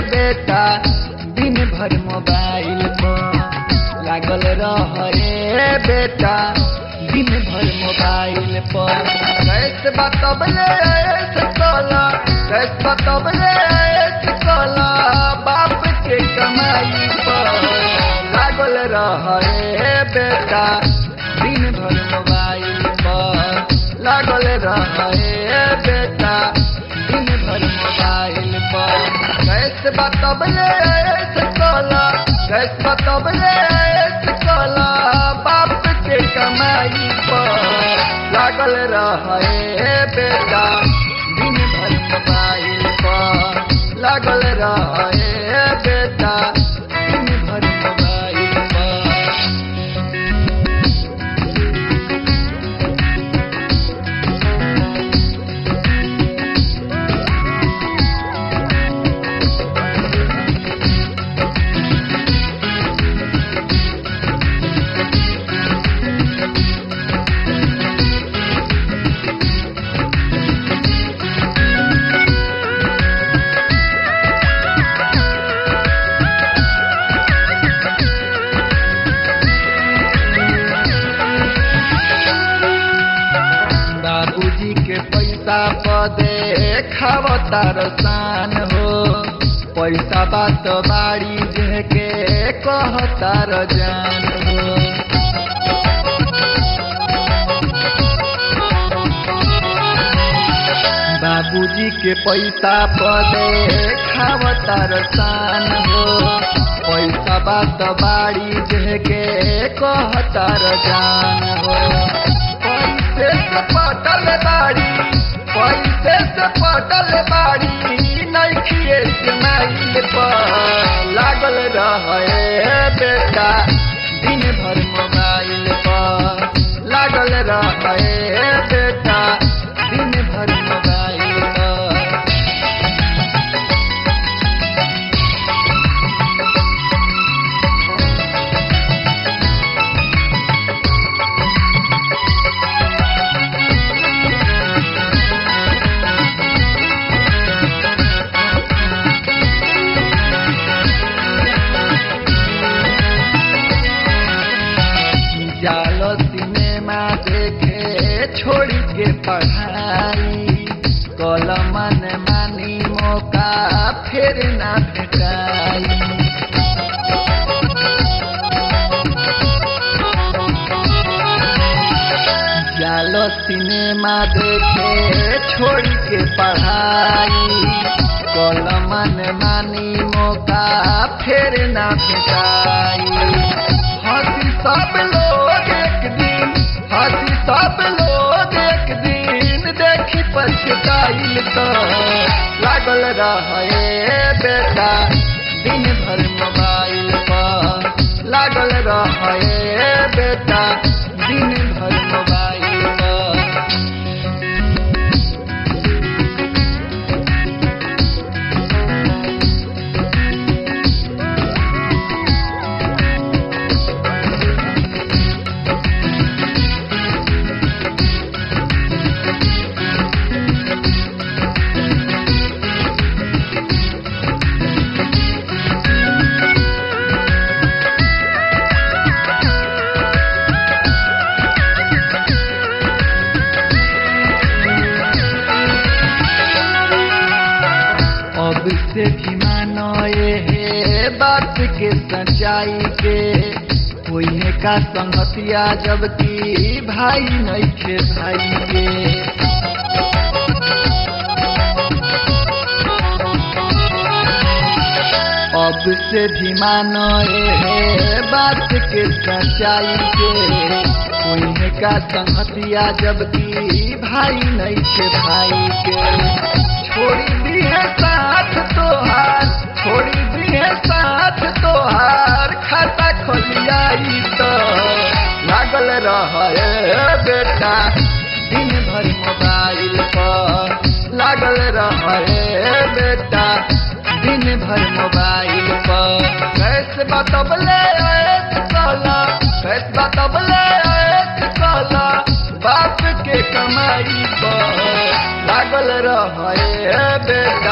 बेटा दिन भर मोबाइल पर लागल रहे बेटा दिन भर मोबाइल पर कैसे बतबले ऐसे कला कैसे बतबले ऐसे कला बाप के कमाई पर लागल रहे बेटा दिन भर मोबाइल पर लागल रहे बेटा दिन भर मोबाइल पर कैसे बतबले ऐसे कला कैसे बतबले ऐसे कला बाप के कमाई पर लागल रहे बेटा दिन भर मोबाइल पर लागल रहे बेटा दिन भर मोबाइल पर बाबूजी के पैसा पदे खावतार शान हो पैसा बात बाड़ी के कहतार जान हो बाबूजी के पैसा पदे खावतार शान हो पैसा बात बाड़ी के कहतार जान हो पैसे से पटल बाड़ी पैसे से पटल बाड़ी नइखिए स्माइल पर लागल रहे बेटा दिन भर मोबाइल पर लागल रहे बेटा दिन भर मोबाइल पर जालो सिनेमा देखे छोड़ी के पढ़ाई कल मन मानी मौका फिर ना भेटाई जालो सिनेमा देखे छोड़ी के पढ़ाई कल मन मानी मौका फिर ना भेटाई हंसी सब लोग एक दिन हंसी सब लोग एक दिन देखी पछताइल तो लागल रहे बेटा दिन भर मोबाइल पर लागल रहे बेटा दिन भर मोबाइल पर अब से भी मानो ये बात के सच्चाई के कोई है का संगतिया जबकि भाई नहीं थे भाई के अब से भी मानो ये बात के सच्चाई के कोई है का संगतिया जबकि भाई नहीं थे भाई के छोड़ी दी है साथ तोहार छोड़ी दी है साथ तोहार खाता खोलियाई तो लागल रहे बेटा दिन भर मोबाइल पर लागल रहे बेटा दिन भर मोबाइल पर कैसे बतबले ऐसे कला कैसे बतबले ऐसे कला बाप के कमाई पर लागल रहे बेटा